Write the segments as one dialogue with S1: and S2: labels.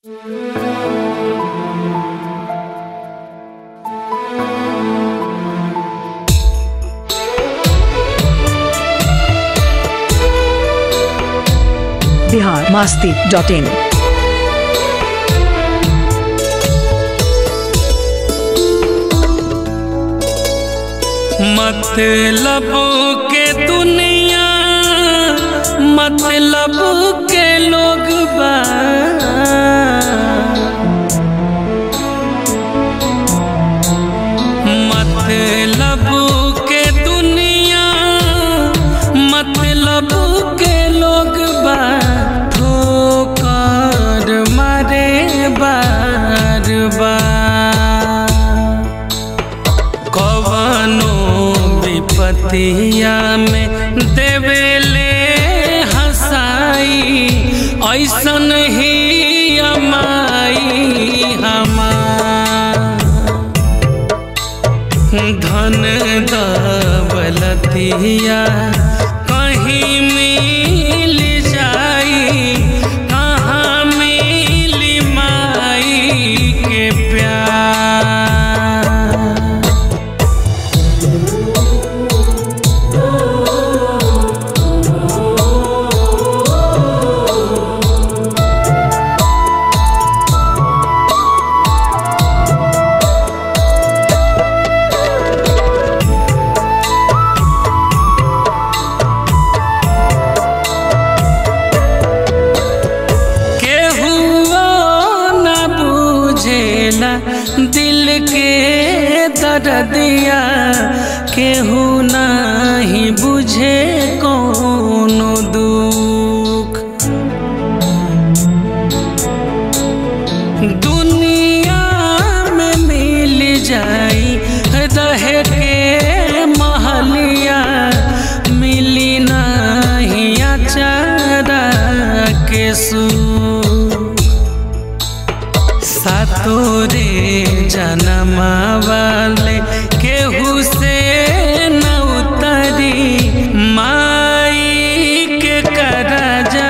S1: Bihar Masti dot in
S2: मतलब के दुनिया मतलब के लोग बा मतलब के दुनिया मतलब के लोग बा ठोकर मारे बार बार कवनो विपतिया में देवेले हसाई ऐसन ही अमाई हमार धन दौलतिया कहीं मिल जाई कहाँ मिली माई के प्यार केहू न बुझेला दिल के दर्दिया केहू नहीं बुझे कोनो दुख दुनिया में मिल जाई रहे के महलिया मिली नहीं अचारा के सुख सातोरे जनमा वाले केहू से न उतरी माई के करजा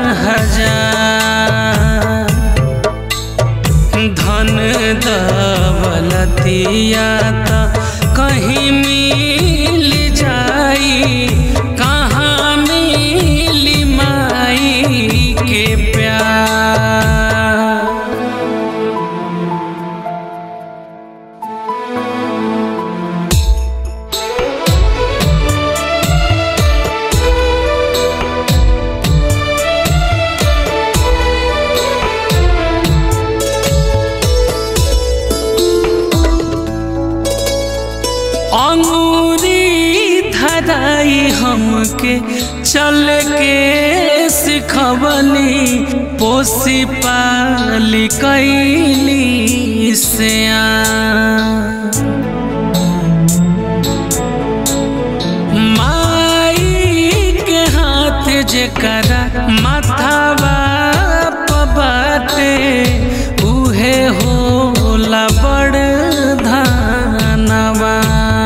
S2: हजार धन दौलतिया त कहीं मिल जाई कहाँ मिली माई के प्यार अंगूरी धराई हमके चल के सिखवली पोसी पाली कैली से माई के हाथ जेकरा माथावा बाटे उहे होला बड़ धनवा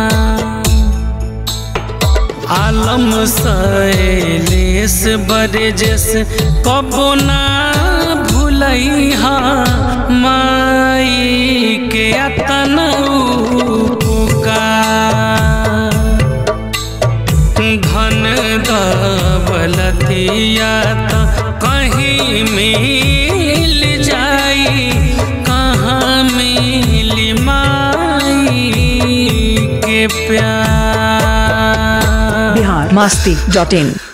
S2: आलम सैलेस बरजस कबो ना भूलैहा माई के अतन उपकार धन दौलतिया त कहीं मिल जाई कहाँ मिली माई के प्यार
S1: बिहार मास्ती डॉट इन